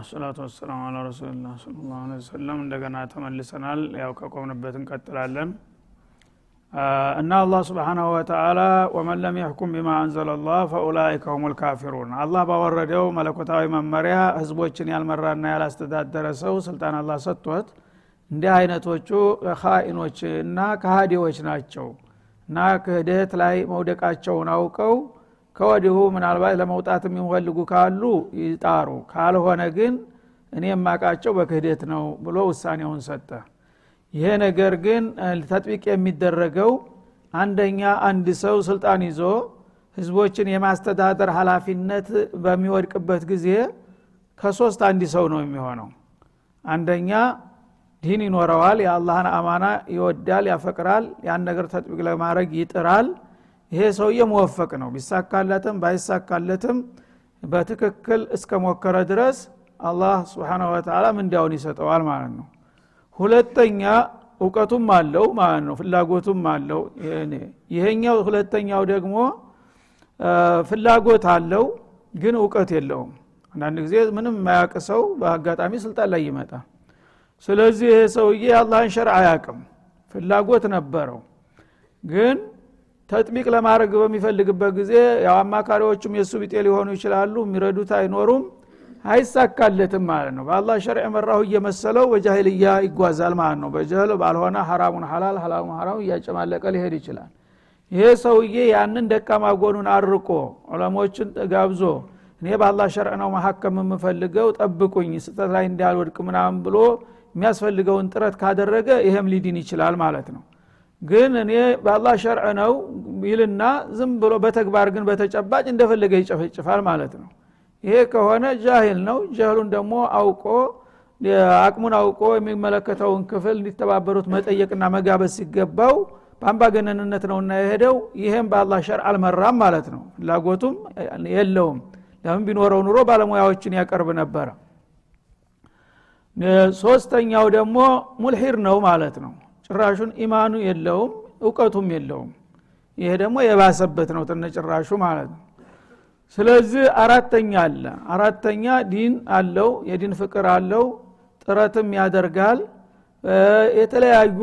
ሰላቱ ወሰላሙ አላ ረሱልላ ስለ ላሁ ወሰለም እንደገና ተመልሰናል ያው ከቆምንበት እንቀጥላለን እና አላህ ስብሓናሁ ወተላ ወመን ለም የሕኩም ቢማ አንዘለ ላህ ፈኡላይከ ሁም ልካፊሩን አላህ ባወረደው መለኮታዊ መመሪያ ህዝቦችን ያልመራና ያላስተዳደረ ሰው ስልጣን አላህ ሰጥቶት እንዲህ አይነቶቹ ኻኢኖች እና ከሃዲዎች ናቸው እና ክህደት ላይ መውደቃቸውን አውቀው ከወዲሁ ምናልባት ለመውጣት የሚፈልጉ ካሉ ይጣሩ ካልሆነ ግን እኔ የማቃቸው በክህደት ነው ብሎ ውሳኔውን ሰጠ ይሄ ነገር ግን ተጥቢቅ የሚደረገው አንደኛ አንድ ሰው ስልጣን ይዞ ህዝቦችን የማስተዳደር ሀላፊነት በሚወድቅበት ጊዜ ከሶስት አንድ ሰው ነው የሚሆነው አንደኛ ዲን ይኖረዋል የአላህን አማና ይወዳል ያፈቅራል ያን ነገር ተጥቢቅ ለማድረግ ይጥራል ይሄ ሰውዬ መወፈቅ ነው ቢሳካለትም ባይሳካለትም በትክክል እስከ ሞከረ ድረስ አላህ ስብሓነ ወተላ ምንዲያውን ይሰጠዋል ማለት ነው ሁለተኛ እውቀቱም አለው ማለት ነው ፍላጎቱም አለው ይሄኛው ሁለተኛው ደግሞ ፍላጎት አለው ግን እውቀት የለውም አንዳንድ ጊዜ ምንም የማያውቅ ሰው በአጋጣሚ ስልጣን ላይ ይመጣ ስለዚህ ይሄ ሰውዬ የአላህን ሸርዕ አያቅም ፍላጎት ነበረው ግን ተጥቢቅ ለማድረግ በሚፈልግበት ጊዜ ያው አማካሪዎቹም የእሱ ቢጤ ሊሆኑ ይችላሉ የሚረዱት አይኖሩም አይሳካለትም ማለት ነው በአላህ ሸርዕ መራሁ እየመሰለው በጃሂልያ ይጓዛል ማለት ነው በጀህል ባልሆነ ሐራሙን ሐላል ሐላሙን ሐራም እያጨማለቀ ሊሄድ ይችላል ይሄ ሰውዬ ያንን ደካማ ጎኑን አርቆ ዑለሞችን ጋብዞ እኔ በአላህ ሸርዕ ነው መሀከም የምፈልገው ጠብቁኝ ስጠት ላይ እንዳልወድቅ ምናምን ብሎ የሚያስፈልገውን ጥረት ካደረገ ይሄም ሊድን ይችላል ማለት ነው ግን እኔ በአላህ ሸርዕ ነው ይልና ዝም ብሎ በተግባር ግን በተጨባጭ እንደፈለገ ይጨፈጭፋል ማለት ነው ይሄ ከሆነ ጃሂል ነው ጃህሉን ደግሞ አውቆ አቅሙን አውቆ የሚመለከተውን ክፍል እንዲተባበሩት መጠየቅና መጋበዝ ሲገባው በአምባገነንነት ነውና የሄደው ይሄም በአላህ ሸር አልመራም ማለት ነው ፍላጎቱም የለውም ለምን ቢኖረው ኑሮ ባለሙያዎችን ያቀርብ ነበረ ሶስተኛው ደግሞ ሙልሂር ነው ማለት ነው ጭራሹን ኢማኑ የለውም እውቀቱም የለውም ይሄ ደግሞ የባሰበት ነው ተነጭራሹ ማለት ነው ስለዚህ አራተኛ አለ አራተኛ ዲን አለው የዲን ፍቅር አለው ጥረትም ያደርጋል የተለያዩ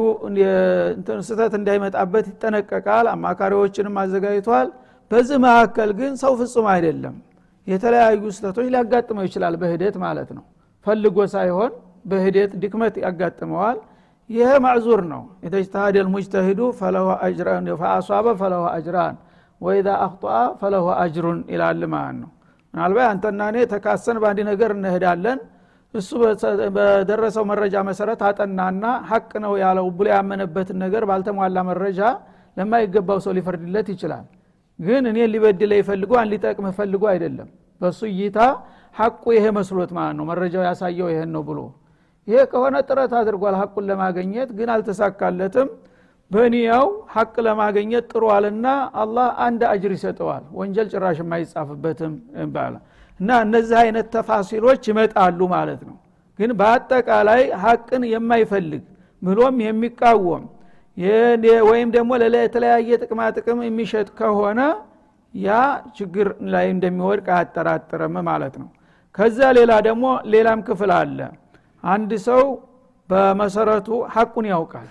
ስተት እንዳይመጣበት ይጠነቀቃል አማካሪዎችንም አዘጋጅቷል በዚህ መካከል ግን ሰው ፍጹም አይደለም የተለያዩ ስተቶች ሊያጋጥመው ይችላል በሂደት ማለት ነው ፈልጎ ሳይሆን በሂደት ድክመት ያጋጥመዋል ይሄ ማዕዙር ነው የተጅተሃደ ልሙጅተሂዱ ፈአሷበ ፈለሁ አጅራን ወኢዛ አክጧ ፈለሁ አጅሩን ይላል ማለት ነው ምናልባት አንተና እኔ ተካሰን በአንድ ነገር እንሄዳለን እሱ በደረሰው መረጃ መሰረት አጠናና ሀቅ ነው ያለው ብሎ ያመነበትን ነገር ባልተሟላ መረጃ ለማይገባው ሰው ሊፈርድለት ይችላል ግን እኔ ሊበድለ ይፈልጉ አን ሊጠቅም ፈልጎ አይደለም በእሱ እይታ ሀቁ ይሄ መስሎት ማለት ነው መረጃው ያሳየው ይሄን ነው ብሎ ይሄ ከሆነ ጥረት አድርጓል ሀቁን ለማገኘት ግን አልተሳካለትም በኒያው ሀቅ ለማገኘት ጥሯልና አላህ አንድ አጅር ይሰጠዋል ወንጀል ጭራሽ የማይጻፍበትም ይባላል እና እነዚህ አይነት ተፋሲሎች ይመጣሉ ማለት ነው ግን በአጠቃላይ ሀቅን የማይፈልግ ብሎም የሚቃወም ወይም ደግሞ የተለያየ ጥቅማ ጥቅም የሚሸጥ ከሆነ ያ ችግር ላይ እንደሚወድቅ አያጠራጥርም ማለት ነው ከዛ ሌላ ደግሞ ሌላም ክፍል አለ አንድ ሰው በመሰረቱ ሀቁን ያውቃል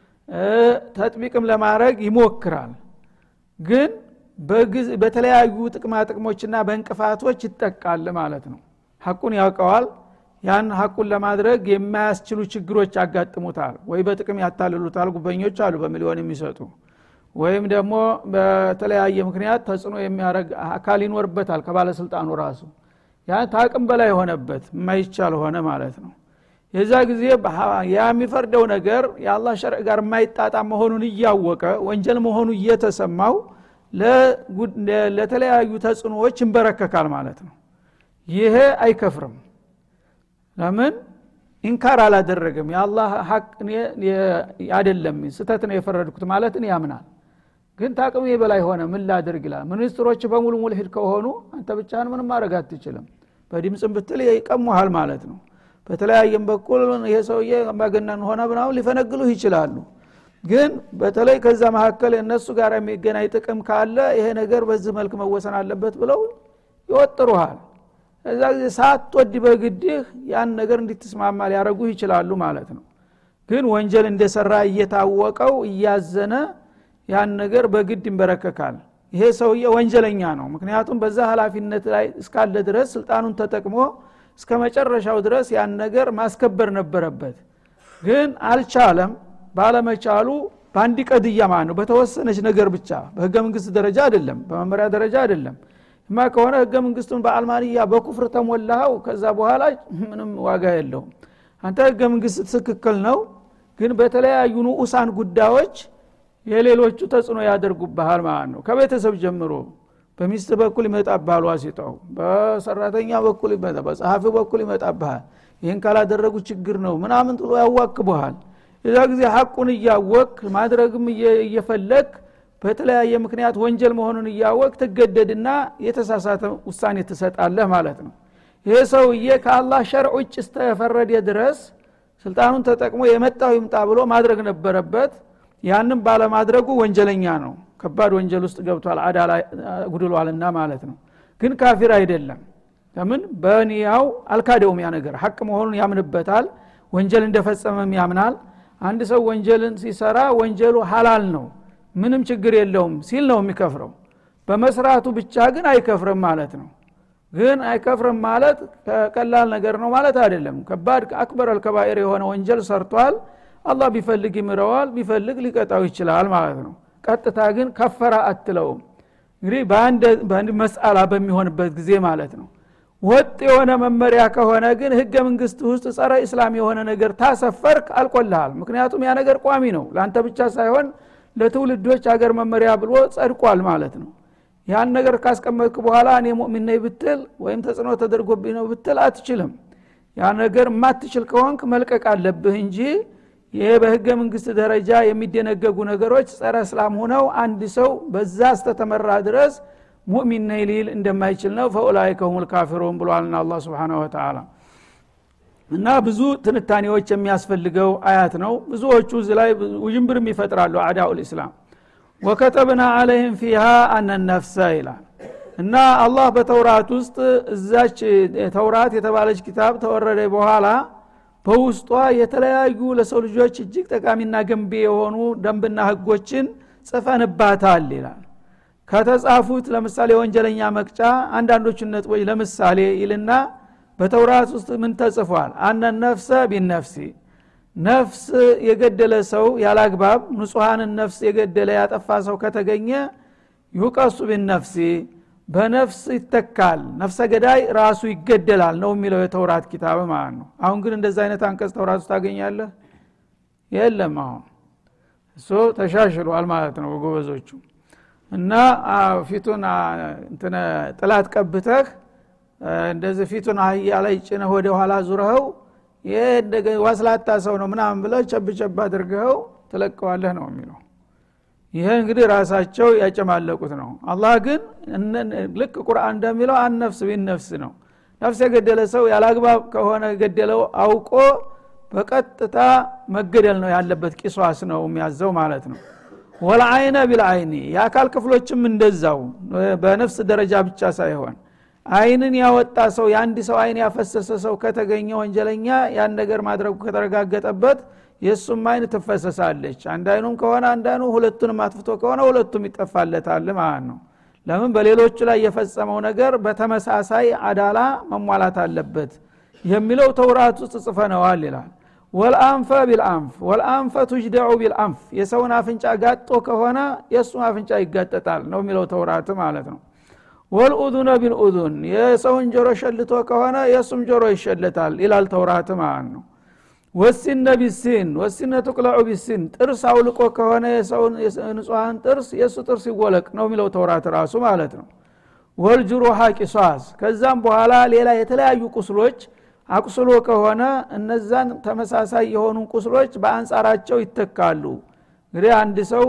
ተጥቢቅም ለማድረግ ይሞክራል ግን በተለያዩ ጥቅማ ጥቅሞችና በእንቅፋቶች ይጠቃል ማለት ነው ሀቁን ያውቀዋል ያን ሀቁን ለማድረግ የማያስችሉ ችግሮች ያጋጥሙታል ወይ በጥቅም ያታልሉታል ጉበኞች አሉ በሚሊዮን የሚሰጡ ወይም ደግሞ በተለያየ ምክንያት ተጽዕኖ የሚያደረግ አካል ይኖርበታል ከባለስልጣኑ ራሱ ያን ታቅም በላይ ሆነበት የማይቻል ሆነ ማለት ነው የዛ ጊዜ ያ የሚፈርደው ነገር የአላህ ሸርዕ ጋር የማይጣጣም መሆኑን እያወቀ ወንጀል መሆኑ እየተሰማው ለተለያዩ ተጽዕኖዎች ይንበረከካል ማለት ነው ይሄ አይከፍርም ለምን ኢንካር አላደረገም የአላህ ሀቅ አይደለም ስተት ነው የፈረድኩት ማለትን ያምናል ግን ታቅሜ በላይ ሆነ ምን ላድርግ ይላል ሚኒስትሮች በሙሉ ሙልሂድ ከሆኑ አንተ ብቻህን ምንም ማድረግ አትችልም በድምፅም ብትል ይቀሙሃል ማለት ነው በተለያየም በኩል ይሄ ሰውዬ አምባገነን ሆነ ብናውን ሊፈነግሉህ ይችላሉ ግን በተለይ ከዛ መካከል እነሱ ጋር የሚገናኝ ጥቅም ካለ ይሄ ነገር በዚህ መልክ መወሰን አለበት ብለው ይወጥሩሃል እዛ ጊዜ ሳትወድ በግድህ ያን ነገር እንዲትስማማ ሊያደረጉህ ይችላሉ ማለት ነው ግን ወንጀል እንደሰራ እየታወቀው እያዘነ ያን ነገር በግድ ይንበረከካል ይሄ ሰውዬ ወንጀለኛ ነው ምክንያቱም በዛ ሀላፊነት ላይ እስካለ ድረስ ስልጣኑን ተጠቅሞ እስከ መጨረሻው ድረስ ያን ነገር ማስከበር ነበረበት ግን አልቻለም ባለመቻሉ በአንድ ቀድያ ማለት ነው በተወሰነች ነገር ብቻ በህገ መንግስት ደረጃ አይደለም በመመሪያ ደረጃ አይደለም እማ ከሆነ ህገ መንግስቱን በአልማንያ በኩፍር ተሞላኸው ከዛ በኋላ ምንም ዋጋ የለውም አንተ ህገ መንግስት ትክክል ነው ግን በተለያዩ ንዑሳን ጉዳዮች የሌሎቹ ተጽዕኖ ያደርጉብሃል ማለት ነው ከቤተሰብ ጀምሮ በሚስት በኩል ይመጣብሃል ዋሲጣው በሰራተኛ በኩል ይመጣ በጸሐፊ በኩል ይመጣብሃል ይህን ካላደረጉ ችግር ነው ምናምን ጥሎ ያዋክቡሃል የዛ ጊዜ ሐቁን እያወቅ ማድረግም እየፈለግ በተለያየ ምክንያት ወንጀል መሆኑን እያወቅ ትገደድና የተሳሳተ ውሳኔ ትሰጣለህ ማለት ነው ይሄ ሰውዬ ከአላህ ሸርዕ ውጭ እስተፈረደ ድረስ ስልጣኑን ተጠቅሞ የመጣው ይምጣ ብሎ ማድረግ ነበረበት ያንም ባለማድረጉ ወንጀለኛ ነው ከባድ ወንጀል ውስጥ ገብቷል አዳላ ጉድሏልና ማለት ነው ግን ካፊር አይደለም ለምን በኒያው አልካደውም ያ ነገር ሀቅ መሆኑን ያምንበታል ወንጀል እንደፈጸመም ያምናል አንድ ሰው ወንጀልን ሲሰራ ወንጀሉ ሀላል ነው ምንም ችግር የለውም ሲል ነው የሚከፍረው በመስራቱ ብቻ ግን አይከፍርም ማለት ነው ግን አይከፍርም ማለት ቀላል ነገር ነው ማለት አይደለም ከባድ አክበር አልከባኤር የሆነ ወንጀል ሰርቷል አላህ ቢፈልግ ይምረዋል ቢፈልግ ሊቀጣው ይችላል ማለት ነው ቀጥታ ግን ከፈራ አትለውም እንግዲህ በአንድ መስአላ በሚሆንበት ጊዜ ማለት ነው ወጥ የሆነ መመሪያ ከሆነ ግን ህገ መንግስት ውስጥ ጸረ እስላም የሆነ ነገር ታሰፈርክ አልቆልሃል ምክንያቱም ያ ነገር ቋሚ ነው ለአንተ ብቻ ሳይሆን ለትውልዶች ሀገር መመሪያ ብሎ ጸድቋል ማለት ነው ያን ነገር ካስቀመጥክ በኋላ እኔ ሙእሚን ነኝ ብትል ወይም ተጽዕኖ ተደርጎብኝ ነው ብትል አትችልም ያ ነገር የማትችል ከሆንክ መልቀቅ አለብህ እንጂ ይሄ በህገ መንግስት ደረጃ የሚደነገጉ ነገሮች ጸረ እስላም ሆነው አንድ ሰው በዛ እስተተመራ ድረስ ሙእሚን ነኝ ሊል እንደማይችል ነው ፈኡላይከ ሁም ልካፊሩን ብሏልና አላ ስብን ወተላ እና ብዙ ትንታኔዎች የሚያስፈልገው አያት ነው ብዙዎቹ እዚ ላይ ውዥንብርም ይፈጥራሉ አዳኡ ልእስላም ወከተብና አለህም ፊሃ አነ ነፍሰ ይላል እና አላህ በተውራት ውስጥ እዛች ተውራት የተባለች ኪታብ ተወረደ በኋላ በውስጧ የተለያዩ ለሰው ልጆች እጅግ ጠቃሚና ገንቢ የሆኑ ደንብና ህጎችን ጽፈንባታል ይላል ከተጻፉት ለምሳሌ ወንጀለኛ መቅጫ አንዳንዶቹን ነጥቦች ለምሳሌ ይልና በተውራት ውስጥ ምን ተጽፏል አነ ነፍሰ ቢነፍሲ ነፍስ የገደለ ሰው ያላግባብ ንጹሐንን ነፍስ የገደለ ያጠፋ ሰው ከተገኘ ዩቀሱ ቢነፍሲ በነፍስ ይተካል ነፍሰ ገዳይ ራሱ ይገደላል ነው የሚለው የተውራት ኪታብ ማለት ነው አሁን ግን እንደዚ አይነት አንቀጽ ተውራት ውስጥ ታገኛለህ የለም አሁን እሱ ተሻሽሏል ማለት ነው ጎበዞቹ እና ፊቱን እንትነ ጥላት ቀብተህ እንደዚህ ፊቱን አህያ ላይ ጭነህ ወደ ኋላ ዙረኸው ይህ ዋስላታ ሰው ነው ምናምን ብለህ ቸብ ቸብ አድርገኸው ትለቀዋለህ ነው የሚለው ይሄ እንግዲህ ራሳቸው ያጨማለቁት ነው አላህ ግን ልክ ቁርአን እንደሚለው አነፍስ ቢነፍስ ነው ነፍስ የገደለ ሰው ያላግባብ ከሆነ ገደለው አውቆ በቀጥታ መገደል ነው ያለበት ቂሷስ ነው የሚያዘው ማለት ነው ወልአይነ ቢልአይኒ የአካል ክፍሎችም እንደዛው በነፍስ ደረጃ ብቻ ሳይሆን አይንን ያወጣ ሰው የአንድ ሰው አይን ያፈሰሰ ሰው ከተገኘ ወንጀለኛ ያን ነገር ማድረጉ ከተረጋገጠበት የእሱም አይን ትፈሰሳለች አንድ አይኑም ከሆነ አንድ አይኑ ሁለቱንም አጥፍቶ ከሆነ ሁለቱም ይጠፋለታል ማለት ነው ለምን በሌሎቹ ላይ የፈጸመው ነገር በተመሳሳይ አዳላ መሟላት አለበት የሚለው ተውራት ውስጥ ጽፈነዋል ይላል ወልአንፈ ቢልአንፍ ወልአንፈ ቱጅደዑ ቢልአንፍ የሰውን አፍንጫ ጋጦ ከሆነ የእሱም አፍንጫ ይጋጠጣል ነው የሚለው ተውራት ማለት ነው ወልኡዙነ ቢልኡዙን የሰውን ጆሮ ሸልቶ ከሆነ የእሱም ጆሮ ይሸለታል ይላል ተውራት ማለት ነው ወሲነ ቢሲን ወሲነ ትቅለዑ ቢሲን ጥርስ አውልቆ ከሆነ የሰውን ንጹሐን ጥርስ የእሱ ጥርስ ይወለቅ ነው የሚለው ተውራት ራሱ ማለት ነው ወልጅሩሃ ቂሷስ ከዛም በኋላ ሌላ የተለያዩ ቁስሎች አቁስሎ ከሆነ እነዛን ተመሳሳይ የሆኑ ቁስሎች በአንጻራቸው ይተካሉ እንግዲህ አንድ ሰው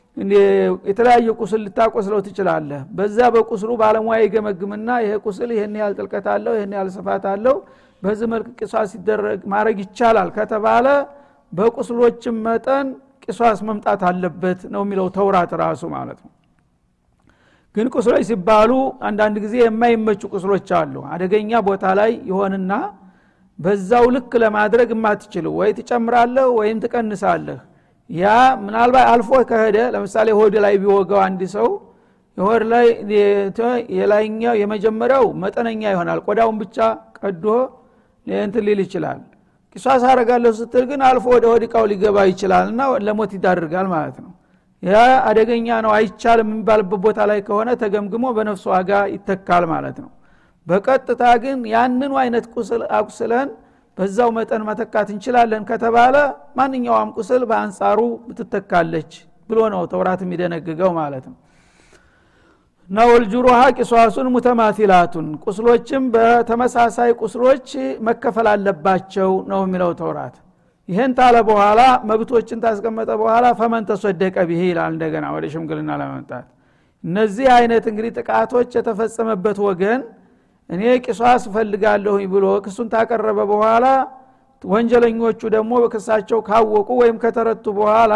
የተለያየ ቁስል ልታቆስለው ትችላለህ በዛ በቁስሉ ባለሙያ ይገመግምና ይሄ ቁስል ይህን ያህል ጥልቀት አለው ይህን ያህል ስፋት አለው በዚህ መልክ ቂሷስ ሲደረግ ማድረግ ይቻላል ከተባለ በቁስሎችም መጠን ቂሷስ መምጣት አለበት ነው የሚለው ተውራት ራሱ ማለት ነው ግን ቁስሎች ሲባሉ አንዳንድ ጊዜ የማይመቹ ቁስሎች አሉ አደገኛ ቦታ ላይ ይሆንና በዛው ልክ ለማድረግ የማትችሉ ወይ ትጨምራለህ ወይም ትቀንሳለህ ያ ምናልባት አልፎ ከሄደ ለምሳሌ ሆድ ላይ ቢወጋው አንድ ሰው የሆድ ላይ የላይኛው የመጀመሪያው መጠነኛ ይሆናል ቆዳውን ብቻ ቀዶ እንትን ሊል ይችላል ቂሷስ አረጋለሁ ስትል ግን አልፎ ወደ ሆድ እቃው ሊገባ ይችላል እና ለሞት ይዳርጋል ማለት ነው ያ አደገኛ ነው አይቻልም የሚባልበት ቦታ ላይ ከሆነ ተገምግሞ በነፍሱ ዋጋ ይተካል ማለት ነው በቀጥታ ግን ያንኑ አይነት ቁስል አቁስለን በዛው መጠን መተካት እንችላለን ከተባለ ማንኛውም ቁስል በአንጻሩ ትተካለች ብሎ ነው ተውራት የሚደነግገው ማለት ነው እና ወልጁሩሃ ቂሷሱን ሙተማቲላቱን ቁስሎችም በተመሳሳይ ቁስሎች መከፈል አለባቸው ነው የሚለው ተውራት ይህን ታለ በኋላ መብቶችን ታስቀመጠ በኋላ ፈመን ተሶደቀ ብሄ ይላል እንደገና ወደ ሽምግልና ለመምጣት እነዚህ አይነት እንግዲህ ጥቃቶች የተፈጸመበት ወገን እኔ ቂሷስ እፈልጋለሁኝ ብሎ ክሱን ታቀረበ በኋላ ወንጀለኞቹ ደግሞ በክሳቸው ካወቁ ወይም ከተረቱ በኋላ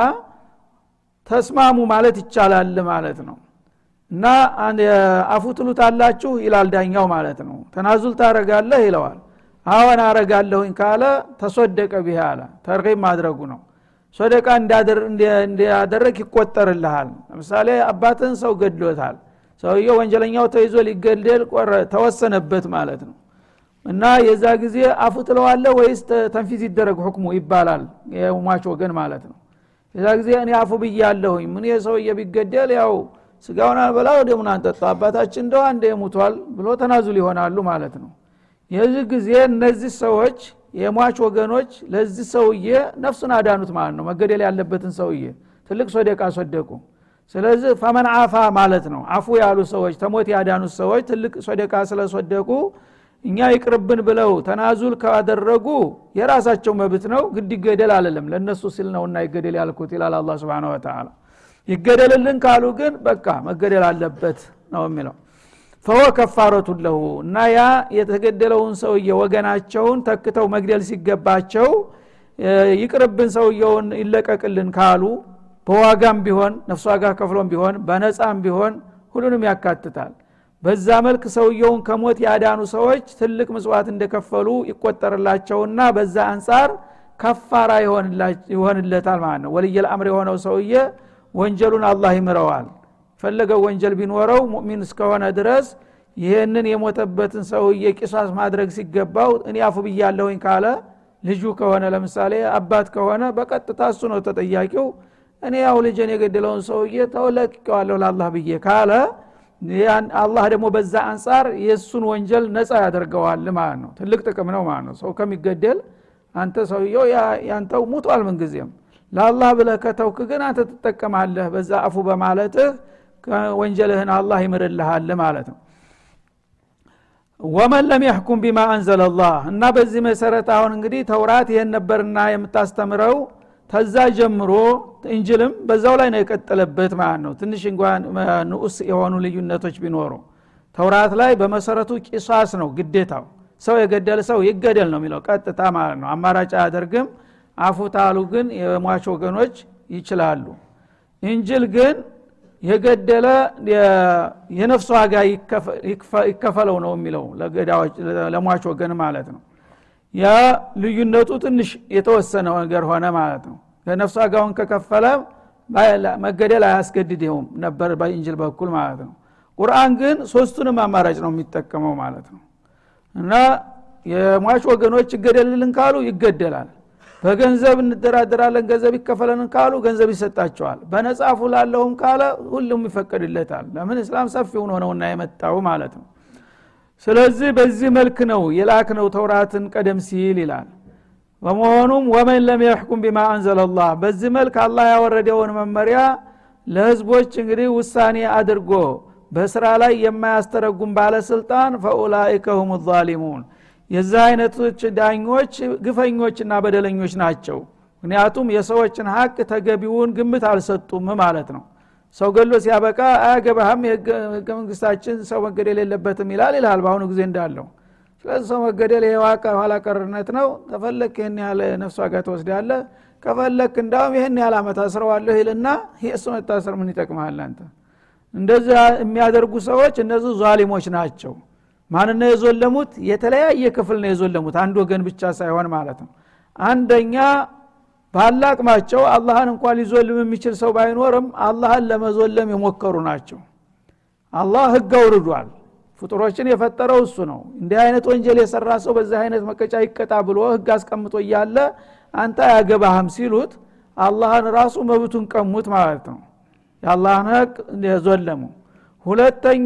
ተስማሙ ማለት ይቻላል ማለት ነው እና አፉ ትሉት አላችሁ ይላል ዳኛው ማለት ነው ተናዙል ታረጋለህ ይለዋል አዎን አረጋለሁኝ ካለ ተሶደቀ ቢህ አለ ተርቂብ ማድረጉ ነው ሶደቃ እንዲያደረግ ይቆጠርልሃል ለምሳሌ አባትን ሰው ገድሎታል ሰውየው ወንጀለኛው ተይዞ ሊገደል ተወሰነበት ማለት ነው እና የዛ ጊዜ አፉ ትለዋለ ወይስ ተንፊዝ ይደረግ ሁክሙ ይባላል የሟች ወገን ማለት ነው የዛ ጊዜ እኔ አፉ ብያለሁኝ ምን የሰውየ ቢገደል ያው ስጋውን አልበላ ደሙን አንጠጣ አባታችን እንደው አንደ ሙቷል ብሎ ተናዙል ይሆናሉ ማለት ነው የዚህ ጊዜ እነዚህ ሰዎች የሟች ወገኖች ለዚህ ሰውዬ ነፍሱን አዳኑት ማለት ነው መገደል ያለበትን ሰውዬ ትልቅ ሶደቃ ሶደቁ ስለዚህ ፈመን አፋ ማለት ነው አፉ ያሉ ሰዎች ተሞት ያዳኑት ሰዎች ትልቅ ሶደቃ ስለሶደቁ እኛ ይቅርብን ብለው ተናዙል ካደረጉ የራሳቸው መብት ነው ግድ ይገደል አለለም ለእነሱ ሲል ነውና ይገደል ያልኩት ይላል አላ ስብን ወተላ ይገደልልን ካሉ ግን በቃ መገደል አለበት ነው የሚለው ፈወ ከፋረቱን ለሁ እና ያ የተገደለውን ሰውዬ ወገናቸውን ተክተው መግደል ሲገባቸው ይቅርብን ሰውየውን ይለቀቅልን ካሉ በዋጋም ቢሆን ነፍስ ዋጋ ከፍሎም ቢሆን በነፃም ቢሆን ሁሉንም ያካትታል በዛ መልክ ሰውየውን ከሞት ያዳኑ ሰዎች ትልቅ ምጽዋት እንደከፈሉ ይቆጠርላቸውና በዛ አንጻር ከፋራ ይሆንለታል ማለት ነው ወልየል አምር የሆነው ሰውዬ ወንጀሉን አላህ ይምረዋል ፈለገው ወንጀል ቢኖረው ሙእሚን እስከሆነ ድረስ ይህንን የሞተበትን ሰውዬ ቂሳስ ማድረግ ሲገባው እኔ አፉ ብያለሁኝ ካለ ልጁ ከሆነ ለምሳሌ አባት ከሆነ በቀጥታ እሱ ነው ተጠያቂው እኔ ያው ልጅን የገደለውን ሰውዬ ተውለቅቀዋለሁ ለአላህ ብዬ ካለ አላህ ደግሞ በዛ አንጻር የእሱን ወንጀል ነፃ ያደርገዋል ማለት ነው ትልቅ ጥቅም ነው ማለት ነው ሰው ከሚገደል አንተ ሰውየው ያንተው ሙቷል ምንጊዜም ለአላህ ብለህ ከተውክ ግን አንተ ትጠቀማለህ በዛ አፉ በማለትህ ወንጀልህን አላህ ይምርልሃል ማለት ነው ወመን ለም ያሕኩም ቢማ አንዘለላህ እና በዚህ መሰረት አሁን እንግዲህ ተውራት ይሄን ነበርና የምታስተምረው ተዛ ጀምሮ እንጅልም በዛው ላይ ነው የቀጠለበት ማለት ነው ትንሽ እንኳን ንዑስ የሆኑ ልዩነቶች ቢኖሩ ተውራት ላይ በመሰረቱ ቂሳስ ነው ግዴታው ሰው የገደለ ሰው ይገደል ነው የሚለው ቀጥታ ማለት ነው አማራጭ አያደርግም አፉታሉ ግን የሟች ወገኖች ይችላሉ እንጅል ግን የገደለ የነፍስ ዋጋ ይከፈለው ነው የሚለው ለሟች ወገን ማለት ነው ያ ልዩነቱ ትንሽ የተወሰነ ነገር ሆነ ማለት ነው ለነፍስ ዋጋውን ከከፈለ መገደል አያስገድድውም ነበር በእንጅል በኩል ማለት ነው ቁርአን ግን ሶስቱንም አማራጭ ነው የሚጠቀመው ማለት ነው እና የሟች ወገኖች ይገደልልን ካሉ ይገደላል በገንዘብ እንደራደራለን ገንዘብ ይከፈለንን ካሉ ገንዘብ ይሰጣቸዋል በነጻፉ ላለሁም ካለ ሁሉም ይፈቀድለታል ለምን እስላም ሰፊውን ሆነውና የመጣው ማለት ነው ስለዚህ በዚህ መልክ ነው የላክ ነው ተውራትን ቀደም ሲል ይላል በመሆኑም ወመን ለም የሕኩም ቢማ አንዘለላህ በዚህ መልክ አላህ ያወረደውን መመሪያ ለህዝቦች እንግዲህ ውሳኔ አድርጎ በስራ ላይ የማያስተረጉም ባለስልጣን ፈኡላይከ ሁም ዛሊሙን የዚህ አይነቶች ዳኞች ግፈኞችና በደለኞች ናቸው ምክንያቱም የሰዎችን ሀቅ ተገቢውን ግምት አልሰጡም ማለት ነው ሰው ገሎ ሲያበቃ አያገባህም የህገ መንግስታችን ሰው መገደል የለበትም ይላል ይልሃል በአሁኑ ጊዜ እንዳለው ስለዚህ ሰው መገደል የዋቃ ኋላ ቀርነት ነው ተፈለክ ይህን ያህል ነፍስ ዋጋ ትወስዳለ ከፈለክ እንዳውም ይህን ያህል አመት አስረዋለሁ ይልና የእሱ መታሰር ምን ይጠቅመሃል አንተ እንደዚህ የሚያደርጉ ሰዎች እነዚህ ዟሊሞች ናቸው ማን ነው የዞለሙት የተለያየ ክፍል ነው የዞለሙት አንድ ወገን ብቻ ሳይሆን ማለት ነው አንደኛ ባላቅማቸው አላህን እንኳን ሊዞልም የሚችል ሰው ባይኖርም አላህን ለመዞለም የሞከሩ ናቸው አላህ ህግ አውርዷል ፍጡሮችን የፈጠረው እሱ ነው እንዲህ አይነት ወንጀል የሰራ ሰው በዚህ አይነት መቀጫ ይቀጣ ብሎ ህግ አስቀምጦ እያለ አንተ አያገባህም ሲሉት አላህን ራሱ መብቱን ቀሙት ማለት ነው የአላህን ህግ የዞለሙ ሁለተኛ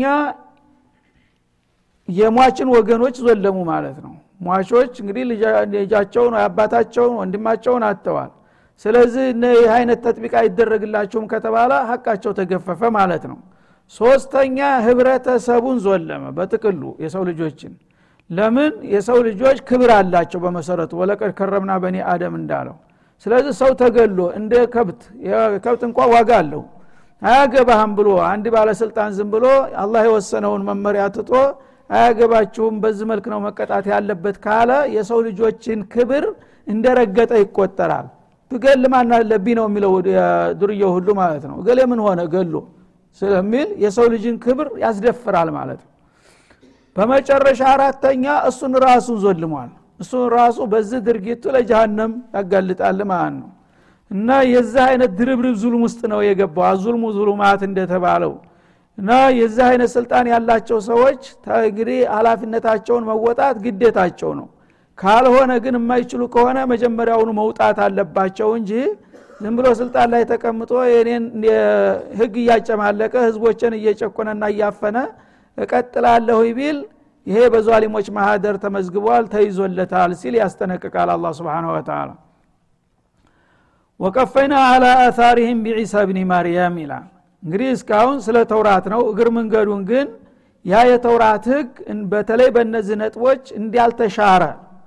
የሟችን ወገኖች ዞለሙ ማለት ነው ሟቾች እንግዲህ ልጃቸውን አባታቸውን ወንድማቸውን አጥተዋል ስለዚህ ይህ አይነት ተጥቢቅ አይደረግላቸውም ከተባለ ሀቃቸው ተገፈፈ ማለት ነው ሶስተኛ ህብረተሰቡን ዞለመ በጥቅሉ የሰው ልጆችን ለምን የሰው ልጆች ክብር አላቸው በመሰረቱ ወለቀድ ከረምና በኒ አደም እንዳለው ስለዚህ ሰው ተገሎ እንደ ከብት ከብት እንኳ ዋጋ አለው አያገባህም ብሎ አንድ ባለስልጣን ዝም ብሎ አላህ የወሰነውን መመሪያ ትቶ አያገባችሁም በዚህ መልክ ነው መቀጣት ያለበት ካለ የሰው ልጆችን ክብር እንደረገጠ ይቆጠራል ብገል ማን አለብኝ ነው የሚለው ዱርየው ሁሉ ማለት ነው እገሌ ምን ሆነ ገሎ ስለሚል የሰው ልጅን ክብር ያስደፍራል ማለት ነው በመጨረሻ አራተኛ እሱን ራሱን ዞልሟል እሱን ራሱ በዚህ ድርጊቱ ለጀሃነም ያጋልጣል ማለት ነው እና የዚህ አይነት ድርብርብ ዙልም ውስጥ ነው የገባው አዙልሙ ዙሉማት እንደተባለው እና የዚህ አይነት ስልጣን ያላቸው ሰዎች እንግዲህ ሀላፊነታቸውን መወጣት ግዴታቸው ነው ካልሆነ ግን የማይችሉ ከሆነ መጀመሪያውኑ መውጣት አለባቸው እንጂ ዝም ብሎ ስልጣን ላይ ተቀምጦ የኔን ህግ እያጨማለቀ ህዝቦችን እየጨቆነና እያፈነ እቀጥላለሁ ቢል ይሄ በዟሊሞች ማህደር ተመዝግቧል ተይዞለታል ሲል ያስጠነቅቃል አላ ስብን ወተላ ወቀፈይና አላ አታሪህም ቢዒሳ ብኒ ማርያም ይላል እንግዲህ እስካሁን ስለ ተውራት ነው እግር መንገዱን ግን ያ የተውራት ህግ በተለይ በእነዚህ ነጥቦች እንዲያልተሻረ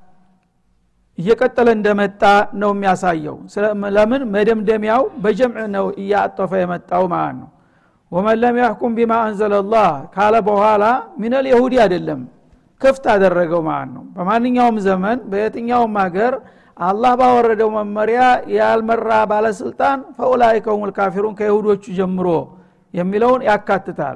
እየቀጠለ እንደመጣ ነው የሚያሳየው ለምን መደምደሚያው በጀምዕ ነው እያጠፈ የመጣው ማለት ነው ወመን ለም ያሕኩም ቢማ አንዘለላህ ካለ በኋላ ሚነል የሁዲ አይደለም ክፍት አደረገው ማለት ነው በማንኛውም ዘመን በየትኛውም ሀገር አላህ ባወረደው መመሪያ ያልመራ ባለስልጣን ፈኡላይከ ሁሙል ካፊሩን ከይሁዶቹ ጀምሮ የሚለውን ያካትታል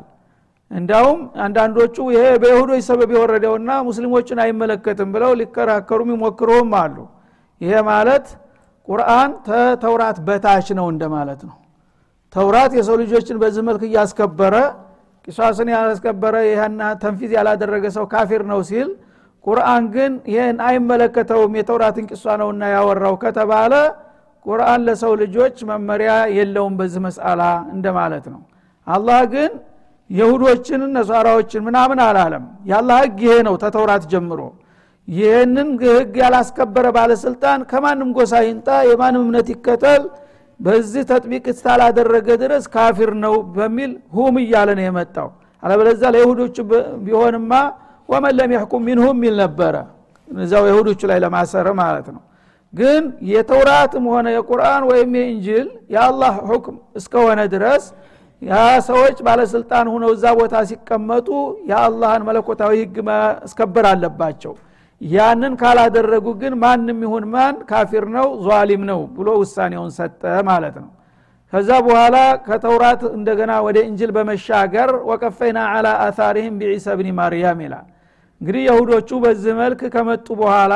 እንዳውም አንዳንዶቹ ይሄ በይሁዶች ሰበብ የወረደውና ሙስሊሞችን አይመለከትም ብለው ሊከራከሩም ይሞክሩም አሉ ይሄ ማለት ቁርአን ተተውራት በታች ነው እንደማለት ነው ተውራት የሰው ልጆችን በዚህ መልክ እያስከበረ ቂሷስን ያላስከበረ ይህና ተንፊዝ ያላደረገ ሰው ካፊር ነው ሲል ቁርአን ግን ይህን አይመለከተውም የተውራትን ቂሷ ነውና ያወራው ከተባለ ቁርአን ለሰው ልጆች መመሪያ የለውም በዚህ መስአላ እንደማለት ነው አላህ ግን የሁዶችን ነሷራዎችን ምናምን አላለም ያላህ ህግ ይሄ ነው ተተውራት ጀምሮ ይህንን ህግ ያላስከበረ ባለስልጣን ከማንም ጎሳ ይንጣ የማንም እምነት ይከተል በዚህ ተጥቢቅ እስካላደረገ ድረስ ካፊር ነው በሚል ሁም እያለ ነው የመጣው አለበለዛ ለይሁዶቹ ቢሆንማ ወመን ለም ያሕኩም ሚንሁም ሚል ነበረ እዛው የሁዶቹ ላይ ለማሰር ማለት ነው ግን የተውራትም ሆነ የቁርአን ወይም የእንጅል የአላህ ሁክም እስከሆነ ድረስ ያ ሰዎች ባለስልጣን ሁነው እዛ ቦታ ሲቀመጡ የአላህን መለኮታዊ ህግ ማስከበር አለባቸው ያንን ካላደረጉ ግን ማንም ይሁን ማን ካፊር ነው ዟሊም ነው ብሎ ውሳኔውን ሰጠ ማለት ነው ከዛ በኋላ ከተውራት እንደገና ወደ እንጅል በመሻገር ወቀፈይና አላ አታሪህም ቢዒሳ ብኒ ማርያም ይላል እንግዲህ የሁዶቹ በዚህ መልክ ከመጡ በኋላ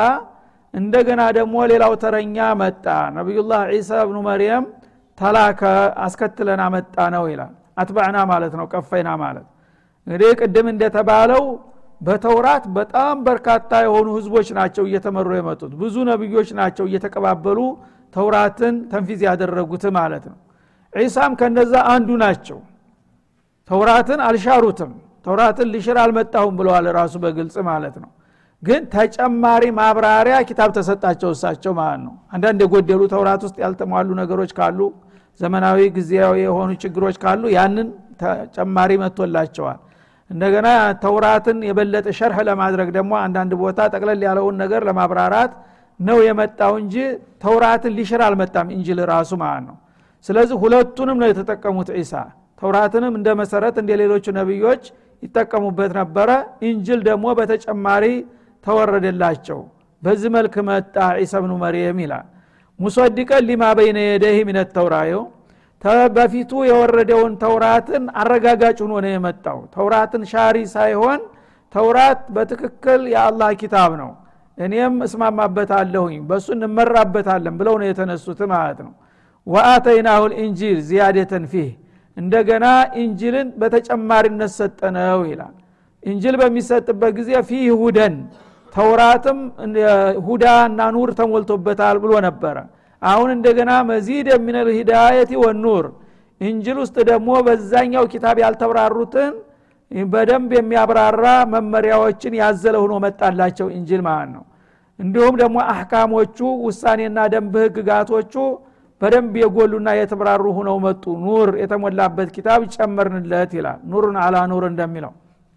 እንደገና ደግሞ ሌላው ተረኛ መጣ ነቢዩላህ ዒሳ ብኑ መርየም ተላከ አስከትለን አመጣ ነው ይላል አትባዕና ማለት ነው ቀፈይና ማለት እንግዲህ ቅድም እንደተባለው በተውራት በጣም በርካታ የሆኑ ህዝቦች ናቸው እየተመሩ የመጡት ብዙ ነቢዮች ናቸው እየተቀባበሉ ተውራትን ተንፊዝ ያደረጉት ማለት ነው ዒሳም ከነዛ አንዱ ናቸው ተውራትን አልሻሩትም ተውራትን ሊሽር አልመጣሁም ብለዋል ራሱ በግልጽ ማለት ነው ግን ተጨማሪ ማብራሪያ ኪታብ ተሰጣቸው እሳቸው ማለት ነው አንዳንድ የጎደሉ ተውራት ውስጥ ያልተሟሉ ነገሮች ካሉ ዘመናዊ ጊዜያዊ የሆኑ ችግሮች ካሉ ያንን ተጨማሪ መጥቶላቸዋል እንደገና ተውራትን የበለጠ ሸርህ ለማድረግ ደግሞ አንዳንድ ቦታ ጠቅለል ያለውን ነገር ለማብራራት ነው የመጣው እንጂ ተውራትን ሊሽር አልመጣም እንጅል ራሱ ማለት ነው ስለዚህ ሁለቱንም ነው የተጠቀሙት ዒሳ ተውራትንም እንደ መሰረት እንደ ሌሎቹ ነቢዮች ይጠቀሙበት ነበረ እንጅል ደግሞ በተጨማሪ ተወረደላቸው በዚህ መልክ መጣ ዒሳ ብኑ መርየም ይላል ሙሰድቀን ሊማ በይነ የደህ ሚነት ተውራዮ በፊቱ የወረደውን ተውራትን አረጋጋጭ ሆኖ ነው የመጣው ተውራትን ሻሪ ሳይሆን ተውራት በትክክል የአላህ ኪታብ ነው እኔም እስማማበታለሁኝ በእሱ እንመራበታለን ብለው ነው የተነሱት ማለት ነው ወአተይናሁ ልኢንጂል ዚያደተን ፊህ እንደገና ኢንጅልን በተጨማሪነት ሰጠነው ይላል ኢንጅል በሚሰጥበት ጊዜ ፊህ ሁደን ተውራትም ሁዳ እና ኑር ተሞልቶበታል ብሎ ነበረ አሁን እንደገና መዚድ የሚነል ሂዳየቲ ወኑር እንጅል ውስጥ ደግሞ በዛኛው ኪታብ ያልተብራሩትን በደንብ የሚያብራራ መመሪያዎችን ያዘለ ሆኖ መጣላቸው እንጅል ማለት ነው እንዲሁም ደግሞ አህካሞቹ ውሳኔና ደንብ ህግጋቶቹ በደንብ የጎሉና የተብራሩ ሁነው መጡ ኑር የተሞላበት ኪታብ ጨመርንለት ይላል ኑርን አላ ኑር እንደሚለው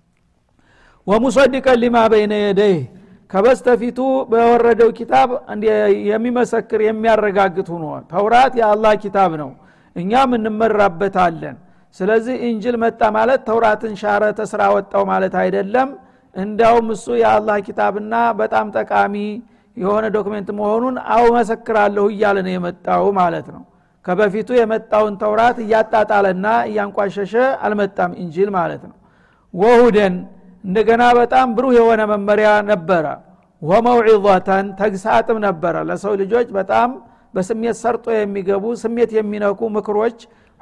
ወሙሰዲቀን ሊማ በይነ የደይህ ከበስተፊቱ በወረደው ኪታብ የሚመሰክር የሚያረጋግጥ ሁኖ ተውራት የአላህ ኪታብ ነው እኛም እንመራበታለን ስለዚህ እንጅል መጣ ማለት ተውራትን ሻረ ተስራ ወጣው ማለት አይደለም እንዲያውም እሱ የአላህ ኪታብና በጣም ጠቃሚ የሆነ ዶክሜንት መሆኑን አው መሰክራለሁ እያለ ነው የመጣው ማለት ነው ከበፊቱ የመጣውን ተውራት እያጣጣለና እያንቋሸሸ አልመጣም እንጂል ማለት ነው ወሁደን እንደገና በጣም ብሩህ የሆነ መመሪያ ነበረ ወመውዒዘተን ተግሳጥም ነበረ ለሰው ልጆች በጣም በስሜት ሰርጦ የሚገቡ ስሜት የሚነኩ ምክሮች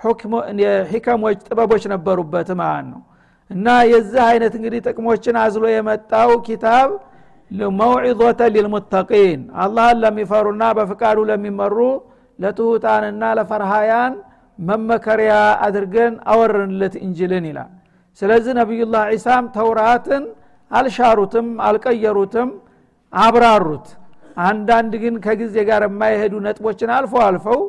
ሂከሞች ጥበቦች ነበሩበት ማለት ነው እና የዚህ አይነት እንግዲህ ጥቅሞችን አዝሎ የመጣው ኪታብ መውዒዞተ ሊልሙተቂን አላህን ለሚፈሩና በፍቃዱ ለሚመሩ ለትሁታንና ለፈርሃያን መመከሪያ አድርገን አወረንለት እንጅልን ይላል ስለዚህ ነቢዩላህ ዒሳም ተውራትን አልሻሩትም አልቀየሩትም አብራሩት አንዳንድ ግን ከጊዜ ጋር የማይሄዱ ነጥቦችን አልፎ አልፈው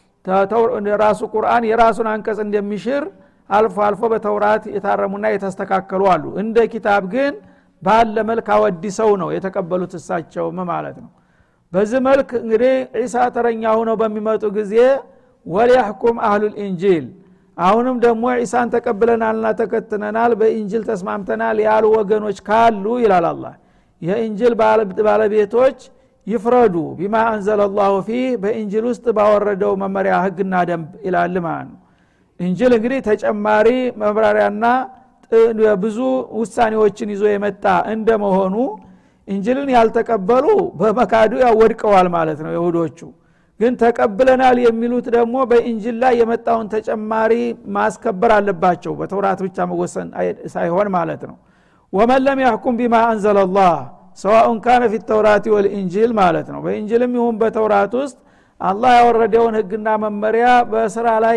ራሱ ቁርአን የራሱን አንቀጽ እንደሚሽር አልፎ አልፎ በተውራት የታረሙና የተስተካከሉ አሉ እንደ ኪታብ ግን ባለ መልክ አወዲሰው ነው የተቀበሉት እሳቸውም ማለት ነው በዚህ መልክ እንግዲህ ዒሳ ተረኛ ሁነው በሚመጡ ጊዜ ወሊያሕኩም አህሉል ኢንጂል አሁንም ደግሞ ዒሳን ተቀብለናልና ተከትነናል በኢንጅል ተስማምተናል ያሉ ወገኖች ካሉ ይላል አላ የኢንጅል ባለቤቶች ይፍረዱ ቢማ አንዘለ ላሁ ፊህ በኢንጅል ውስጥ ባወረደው መመሪያ ህግና ደንብ ይላል ማለት ነው እንጅል እንግዲህ ተጨማሪ መብራሪያና ብዙ ውሳኔዎችን ይዞ የመጣ እንደመሆኑ እንጅልን ያልተቀበሉ በመካዱ ያወድቀዋል ማለት ነው የሁዶቹ ግን ተቀብለናል የሚሉት ደግሞ በኢንጅል ላይ የመጣውን ተጨማሪ ማስከበር አለባቸው በተውራት ብቻ መወሰን ሳይሆን ማለት ነው ወመን ለም ያሕኩም ቢማ አንዘለላህ ሰዋኡን ካነ ፊ ተውራት ወልኢንጂል ማለት ነው በኢንጅልም ይሁን በተውራት ውስጥ አላህ ያወረደውን ህግና መመሪያ በስራ ላይ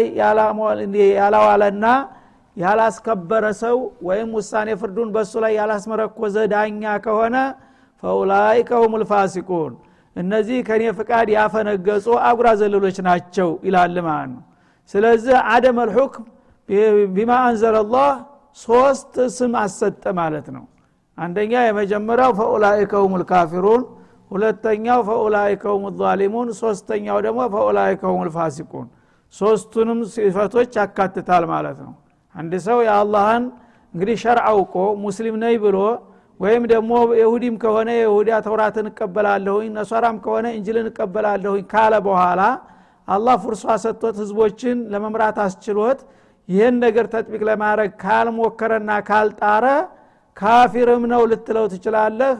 ያላዋለና ያላስከበረ ሰው ወይም ውሳኔ ፍርዱን በእሱ ላይ ያላስመረኮዘ ዳኛ ከሆነ ፈኡላይከ ሁም ልፋሲቁን እነዚህ ከኔ ፍቃድ ያፈነገጹ አጉራ ዘለሎች ናቸው ይላል ማለት ነው ስለዚህ አደም አልሑክም ቢማ አንዘለላህ ሶስት ስም አሰጠ ማለት ነው አንደኛ የመጀመሪያው ፈኡላይከ ሁም ልካፊሩን ሁለተኛው ፈኡላይከ ሁም ዛሊሙን ሶስተኛው ደግሞ ፈኡላይከ ሁም ልፋሲቁን ሶስቱንም ሲፈቶች ያካትታል ማለት ነው አንድ ሰው የአላህን እንግዲህ ሸርዕ አውቆ ሙስሊም ነኝ ብሎ ወይም ደግሞ የሁዲም ከሆነ የሁዳ ተውራትን እቀበላለሁኝ ነሷራም ከሆነ እንጅልን እቀበላለሁኝ ካለ በኋላ አላህ ፍርሷ ሰጥቶት ህዝቦችን ለመምራት አስችሎት ይህን ነገር ተጥቢቅ ለማድረግ ካልሞከረና ካልጣረ ካፊርም ነው ልትለው ትችላለህ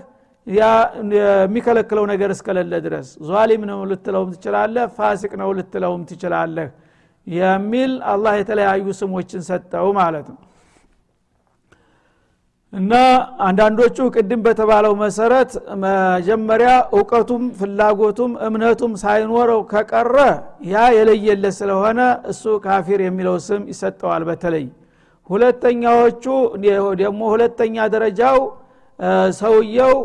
የሚከለክለው ነገር እስከሌለ ድረስ ዟሊም ነው ልትለውም ትችላለህ ፋሲቅ ነው ልትለውም ትችላለህ የሚል አላህ የተለያዩ ስሞችን ሰጠው ማለት ነው እና አንዳንዶቹ ቅድም በተባለው መሰረት መጀመሪያ እውቀቱም ፍላጎቱም እምነቱም ሳይኖረው ከቀረ ያ የለየለት ስለሆነ እሱ ካፊር የሚለው ስም ይሰጠዋል በተለይ ሁለተኛዎቹ ደግሞ ሁለተኛ ደረጃው ሰውየው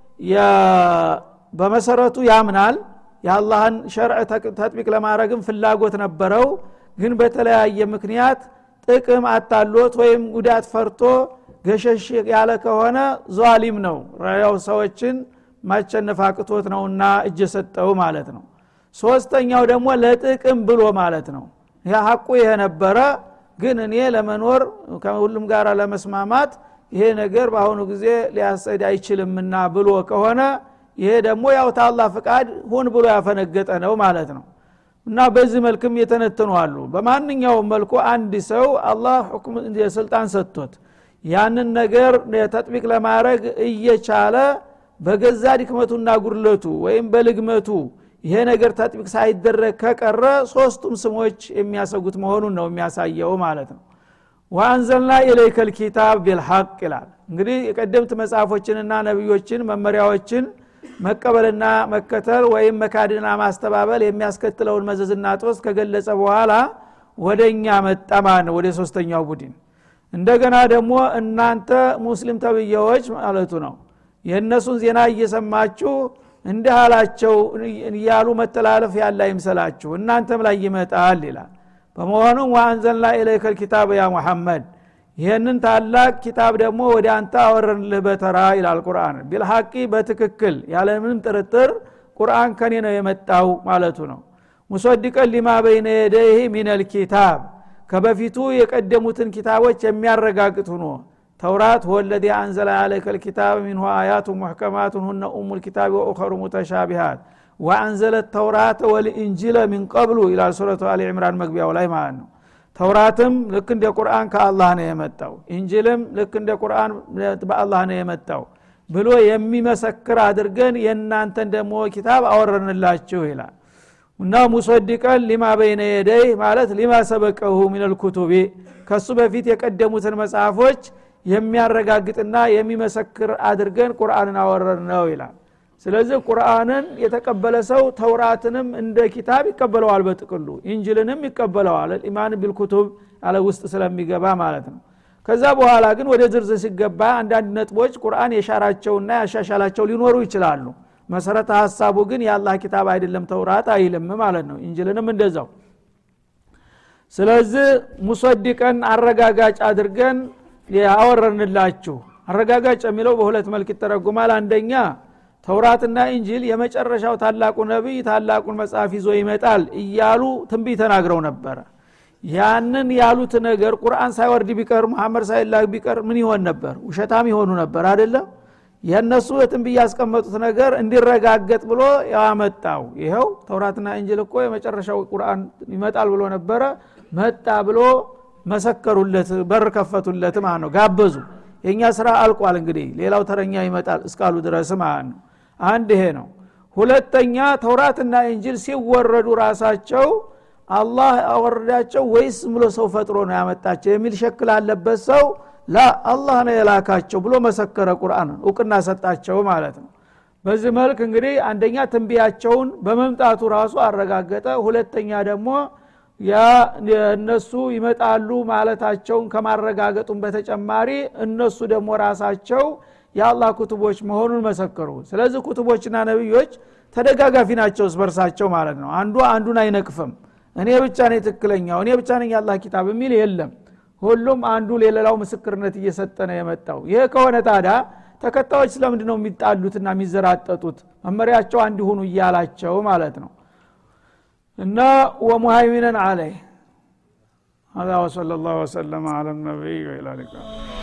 በመሰረቱ ያምናል የአላህን ሸርዕ ተጥቢቅ ለማድረግም ፍላጎት ነበረው ግን በተለያየ ምክንያት ጥቅም አታሎት ወይም ጉዳት ፈርቶ ገሸሽ ያለ ከሆነ ዟሊም ነው ያው ሰዎችን ማቸነፍ አቅቶት ነውና እጅ ሰጠው ማለት ነው ሶስተኛው ደግሞ ለጥቅም ብሎ ማለት ነው ያ ሀቁ ይሄ ነበረ ግን እኔ ለመኖር ከሁሉም ጋር ለመስማማት ይሄ ነገር በአሁኑ ጊዜ ሊያሰድ አይችልምና ብሎ ከሆነ ይሄ ደግሞ ያው ታላ ፍቃድ ሁን ብሎ ያፈነገጠ ነው ማለት ነው እና በዚህ መልክም የተነተኑ አሉ በማንኛውም መልኩ አንድ ሰው አላህ ሁክም ስልጣን ሰጥቶት ያንን ነገር ተጥቢቅ ለማድረግ እየቻለ በገዛ ድክመቱና ጉድለቱ ወይም በልግመቱ ይሄ ነገር ተጥቢቅ ሳይደረግ ከቀረ ሶስቱም ስሞች የሚያሰጉት መሆኑን ነው የሚያሳየው ማለት ነው ወአንዘልና ኢለይከ ልኪታብ ቢልሐቅ ይላል እንግዲህ የቀደምት መጽሐፎችንና ነቢዮችን መመሪያዎችን መቀበልና መከተል ወይም መካድና ማስተባበል የሚያስከትለውን መዘዝና ጦስ ከገለጸ በኋላ ወደ እኛ መጣ ማለት ነው ወደ ሶስተኛው ቡድን እንደገና ደግሞ እናንተ ሙስሊም ተብዬዎች ማለቱ ነው የእነሱን ዜና እየሰማችሁ እንዲህ አላቸው እያሉ መተላለፍ ያለ አይምሰላችሁ እናንተም ላይ ይመጣል ይላል በመሆኑም ወአንዘልና ኢለይከ ልኪታብ ያ ሙሐመድ ይህንን ታላቅ ኪታብ ደግሞ ወደ አንተ አወረንልህ በተራ ይላል ቁርአን ቢልሐቂ በትክክል ያለምንም ጥርጥር ቁርአን ከኔ ነው የመጣው ማለቱ ነው ሙሰድቀን ሊማ በይነ የደይህ ሚነል ኪታብ ከበፊቱ የቀደሙትን ኪታቦች የሚያረጋግጥ ሁኖ ተውራት ወለዚ አንዘለ አለይከ ልኪታብ ሚንሁ አያቱ ሙሕከማቱን ሁነ ኡሙ ልኪታብ ወኡኸሩ ሙተሻቢሃት ወአንዘለ ተውራተ ወልኢንጂለ ሚን ቀብሉ ይላል ሱረቱ አሊ ዕምራን መግቢያው ላይ ማለት ነው ተውራትም ልክ እንደ ቁርአን ከአላህ ነው የመጣው ኢንጅልም ልክ እንደ ቁርአን በአላህ ነው የመጣው ብሎ የሚመሰክር አድርገን የእናንተን ደግሞ ኪታብ አወረንላችሁ ይላል እና ሙሰዲቀን ሊማ በይነ የደይ ማለት ሊማ ሰበቀሁ ሚነልኩቱቢ ከሱ በፊት የቀደሙትን መጽሐፎች የሚያረጋግጥና የሚመሰክር አድርገን ቁርአንን አወረን ነው ይላል ስለዚህ ቁርአንን የተቀበለ ሰው ተውራትንም እንደ ኪታብ ይቀበለዋል በጥቅሉ ኢንጅልንም ይቀበለዋል ኢማን ቢልኩቱብ ያለ ውስጥ ስለሚገባ ማለት ነው ከዛ በኋላ ግን ወደ ዝርዝር ሲገባ አንዳንድ ነጥቦች ቁርአን የሻራቸውና ያሻሻላቸው ሊኖሩ ይችላሉ መሰረተ ሀሳቡ ግን የአላህ ኪታብ አይደለም ተውራት አይልም ማለት ነው ኢንጅልንም እንደዛው ስለዚህ ሙሰዲቀን አረጋጋጭ አድርገን ያወረንላችሁ አረጋጋጭ የሚለው በሁለት መልክ ይተረጉማል አንደኛ ተውራትና ኢንጂል የመጨረሻው ታላቁ ነቢይ ታላቁን መጽሐፍ ይዞ ይመጣል እያሉ ትንቢት ተናግረው ነበረ ያንን ያሉት ነገር ቁርአን ሳይወርድ ቢቀር መሐመድ ሳይላክ ቢቀር ምን ይሆን ነበር ውሸታም ይሆኑ ነበር አይደለም የእነሱ የትንቢት ያስቀመጡት ነገር እንዲረጋገጥ ብሎ ያመጣው ይኸው ተውራትና እንጅል እኮ የመጨረሻው ቁርአን ይመጣል ብሎ ነበረ መጣ ብሎ መሰከሩለት በር ከፈቱለት ማለት ነው ጋበዙ የእኛ ስራ አልቋል እንግዲህ ሌላው ተረኛ ይመጣል እስካሉ ድረስ ማለት ነው አንድ ይሄ ነው ሁለተኛ ተውራትና እንጅል ሲወረዱ ራሳቸው አላህ አወረዳቸው ወይስ ብሎ ሰው ፈጥሮ ነው ያመጣቸው የሚል ሸክል አለበት ሰው ላ አላህ ነው የላካቸው ብሎ መሰከረ ቁርአን እውቅና ሰጣቸው ማለት ነው በዚህ መልክ እንግዲህ አንደኛ ትንቢያቸውን በመምጣቱ ራሱ አረጋገጠ ሁለተኛ ደግሞ ያ እነሱ ይመጣሉ ማለታቸውን ከማረጋገጡም በተጨማሪ እነሱ ደግሞ ራሳቸው የአላህ ኩቱቦች መሆኑን መሰከሩ ስለዚህ ኩቱቦችና ነቢዮች ተደጋጋፊ ናቸው እስበርሳቸው ማለት ነው አንዱ አንዱን አይነቅፍም እኔ ብቻ ነኝ ትክክለኛው እኔ ብቻ ነኝ የአላህ ኪታብ የሚል የለም ሁሉም አንዱ ለሌላው ምስክርነት እየሰጠ ነው የመጣው ይሄ ከሆነ ታዲያ ተከታዮች ስለምንድ ነው የሚጣሉትና የሚዘራጠጡት መመሪያቸው አንድ ሁኑ እያላቸው ማለት ነው እና ወሙሃይሚነን አለይህ هذا وصلى الله وسلم على النبي وإلى اللقاء